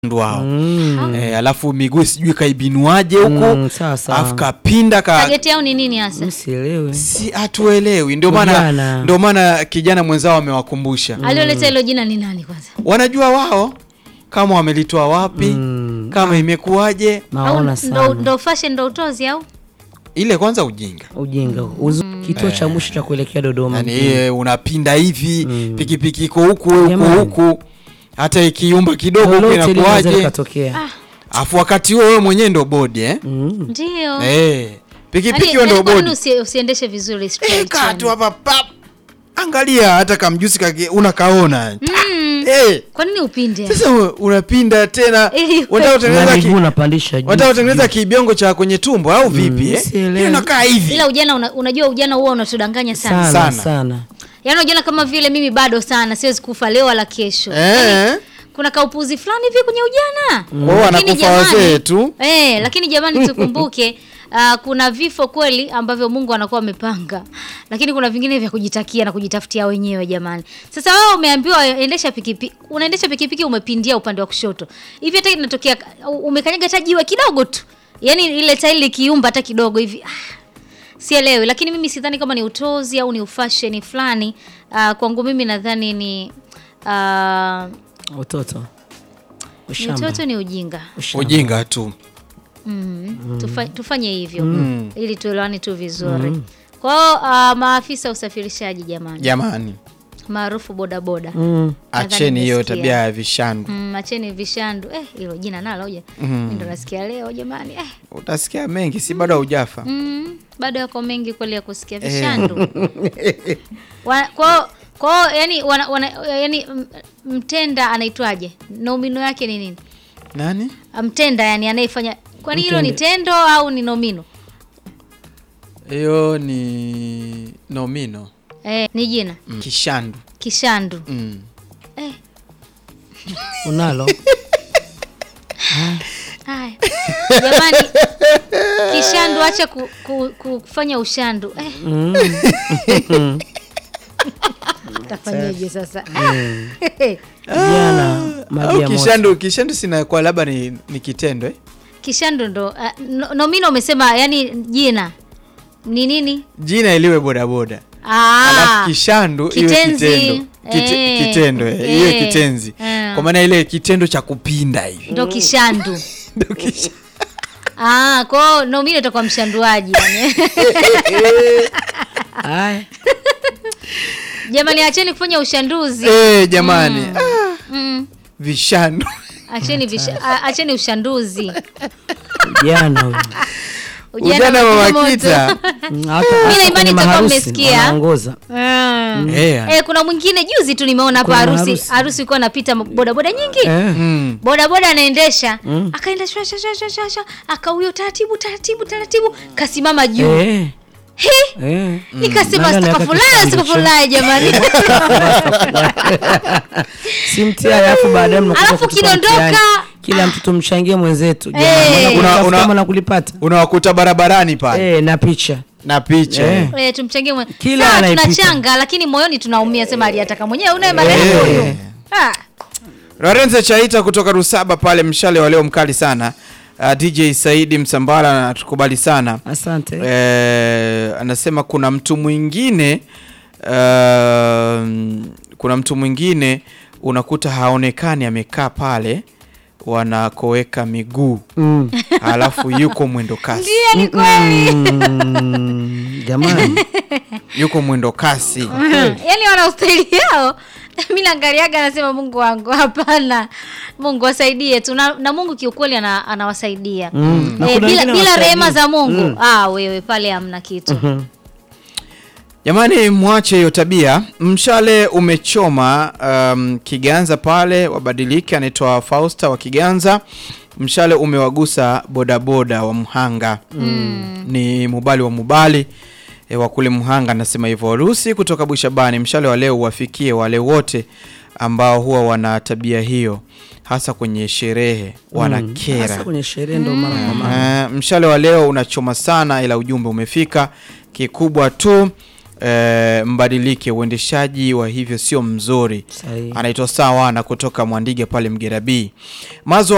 wao Mm. eh, alafu miguu sijui kaibinuaje huku Mm, sawa sawa. alafu kapinda ka Target yao ni nini hasa? Mi sielewi. si hatuelewi ndio maana Ujana. ndio maana kijana mwenzao amewakumbusha Alioleta hilo jina ni nani kwanza? wanajua wao kama wamelitoa wapi Mm. kama imekuwaje Au Naona ndo, sana. ndo fashion ndo utozi au? ile kwanza ujinga Ujinga. Uzu, kituo cha mwisho cha kuelekea Dodoma. yani mjini. iye unapinda hivi Mm. pikipiki iko huku we uko Jamani. huku hata ikiumba kidogo huku Lolote linaweza inakuwaje likatokea. Ah, afu wakati huo wewe mwenyewe ndo bodi eh? Mm. ndio. Eh, pikipiki Yaani, wewe ndo yaani kwa nini bodi usi, usiendeshe vizuri Eh, straight? kaa yani? tu hapa pap angalia hata kamjusi kake unakaona Mm. Eh, Kwa nini upinde? sasa u- unapinda tena Ili- unataka kutengeneza Na ki- miguu unapandisha juu. unataka kutengeneza kibiongo cha kwenye tumbo au vipi eh? sielewi. Yaani unakaa hivi Ila ujana una, unajua ujana huwa unatudanganya sana. sana Sana. sana. Yaani unajiona kama vile mimi bado sana siwezi kufa leo wala kesho. eh? Kuna kaupuzi fulani hivi kwenye ujana. Kwa hiyo Lakini wanakufa jamani- wazee tu Eh, lakini jamani tukumbuke uh, kuna vifo kweli ambavyo Mungu anakuwa amepanga, lakini kuna vingine vya kujitakia na kujitafutia wenyewe jamani. Sasa wewe umeambiwa endesha pikipiki, unaendesha pikipiki umepindia upande wa kushoto hivi, hata inatokea umekanyaga hata jiwe kidogo tu, yaani ile tairi likiumba hata kidogo hivi ah, sielewi. Lakini mimi sidhani kama ni utozi au ni ufasheni fulani. Uh, kwangu mimi nadhani ni uh, Utoto. ni Ushamba. utoto, ni ujinga. Ushamba. ujinga tu Mm. Tufa, tufanye hivyo Mm. ili tuelewane tu vizuri. Kwa hiyo uh, maafisa wa usafirishaji jamani, jamani maarufu bodaboda Mm. acheni hiyo nimesikia. tabia ya vishandu mm, acheni vishandu eh, hilo jina nalo hoja mm. ndo nasikia leo jamani eh, utasikia mengi si bado haujafa mm, bado yako mengi kweli ya kusikia vishandu Wa- kwao kwao yani, wana, wana, yani m- mtenda anaitwaje nomino yake ni nini nani mtenda yani anayefanya kwani hilo ni Mtende. tendo au ni nomino hiyo ni nomino eh, ni jina mm. kishandu kishandu mm. eh, Unalo? Haya jamani, kishandu, acha ku, ku, ku, kufanya ushandu eh. Mm. Tafanyeje sasa? Jana maji au ya moto. kishandu kishandu sinakuwa labda ni, ni kitendo eh? Kishandu ndo uh, no, nomino umesema, yani jina ni nini? jina iliwe bodaboda Ah, alafu kishandu iwe kitenzi. kitendo Kite, Eh, kitendo eh, eh, iwe kitenzi eh. kwa maana ile kitendo cha kupinda hivi ndo kishandu. Ndio kisha- Ah, kwao nomino itakuwa mshanduaji yani. Haya. Jamani, acheni kufanya ushanduzi Eh, jamani ah, mm. vishandu Acheni, visha, a- acheni ushanduzi. Jana huyo. ujana wa mama moto. kita Mm, hata- hata imani kwenye itakuwa maharusi mmesikia. wanaongoza. Mm. Eh, Eh, kuna mwingine juzi tu nimeona hapa Kuna harusi harusi. harusi ilikuwa napita bodaboda nyingi Eh. mm. bodaboda anaendesha Mm. akaenda shwa shwa shwa shwa shwa shwa akauyo taratibu taratibu taratibu kasimama juu Eh. He, Eh. nikasema Nani stakafulai anataka stakafulai jamani si mtihani alafu baadaye mnakuja Alafu kutupa kidondoka. mtihani. kila mtu tumchangie mwenzetu Eh. jamani Una- Una- una- kama na kulipata unawakuta barabarani pale eh, na picha na picha Eh. Eh, tumchangie mwe- Kila Sawa, anayepita. tunachanga lakini moyoni tunaumia sema aliyataka mwenyewe unaye marehemu Eh. huyu Ah, Lorenzo Chaita kutoka Rusaba pale, mshale wa leo mkali sana. Uh, DJ Saidi Msambala anatukubali sana asante eh, anasema kuna mtu mwingine uh, kuna mtu mwingine unakuta haonekani amekaa pale wanakoweka miguu mm. alafu yuko mwendo kasi ndiye ni kweli Mm, jamani yuko mwendo kasi yaani wana ustaili yao mi naangaliaga anasema mungu wangu hapana mungu wasaidie tu na, na mungu kiukweli ana, anawasaidia Mm. Na eh, kuna bila, wengine bila hawasaidii. rehema za mungu Mm. ah, wewe pale hamna kitu Mhm. Jamani, mwache hiyo tabia. Mshale umechoma um, Kiganza pale, wabadilike. Anaitwa Fausta wa Kiganza. Mshale umewagusa bodaboda wa Mhanga mm. ni Mubali wa Mubali e, wa kule Mhanga, anasema hivyo. Rusi kutoka Bushabani, mshale wa leo uwafikie wale wote ambao huwa wana tabia hiyo, hasa kwenye sherehe wanakera. Hasa kwenye sherehe ndo mara kwa mara Eh, mshale wa leo unachoma sana, ila ujumbe umefika. Kikubwa tu eh, mbadilike, uendeshaji wa hivyo sio mzuri. Sahihi. Anaitwa Sawana kutoka Mwandige pale Mgerabii. Mazo